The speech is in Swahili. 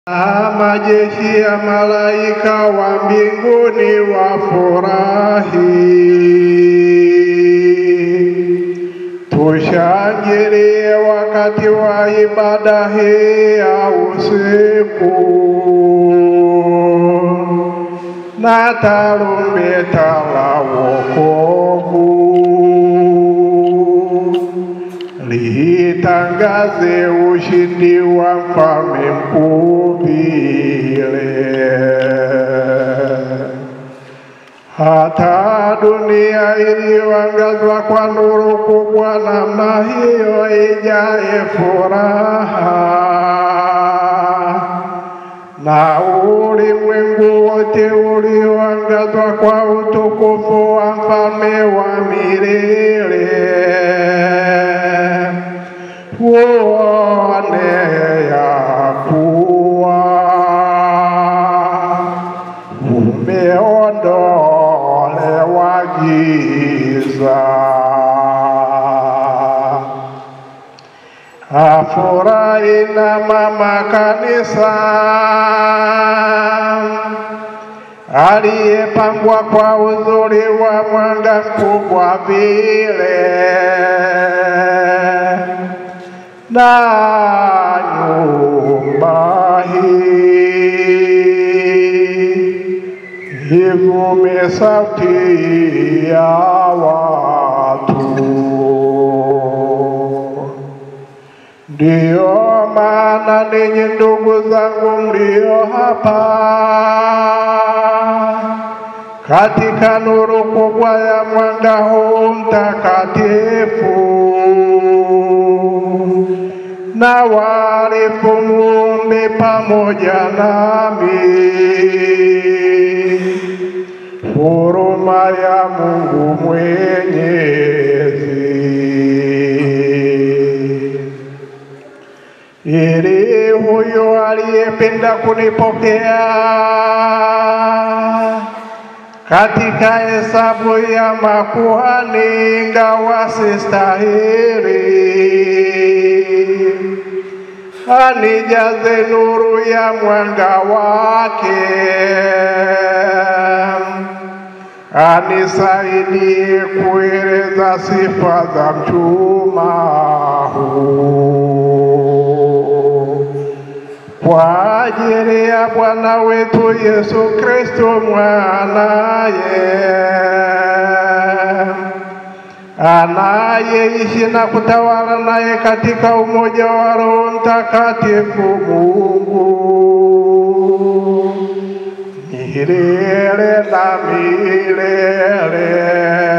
Na majeshi ya malaika wa mbinguni wafurahi. Tushangilie wakati wa ibada hii ya usiku na tarumbeta la wokovu litangaze ushindi wa mfalme mkuu vile hata dunia iliyoangazwa kwa nuru kubwa namna hiyo ijaye furaha na ulimwengu wote ulioangazwa kwa utukufu wa mfalme wa milele uone ya kuwa umeondolewa giza. Afurahi na mama kanisa aliyepambwa kwa uzuri wa mwanga mkubwa vile na nyumba hii ivume sauti ya watu. Ndiyo maana ninyi ndugu zangu mlio hapa katika nuru kubwa ya mwanga huu mtakatifu, na warifu muombe pamoja nami huruma ya Mungu Mwenyezi ili huyo aliyependa kunipokea katika hesabu ya makuhani, ingawa sistahili, anijaze nuru ya mwanga wake, anisaidie kueleza sifa za mchuma huu kwa ajili ya Bwana wetu Yesu Kristo mwanaye anayeishi na kutawala naye katika umoja wa Roho Mtakatifu Mungu milele na milele.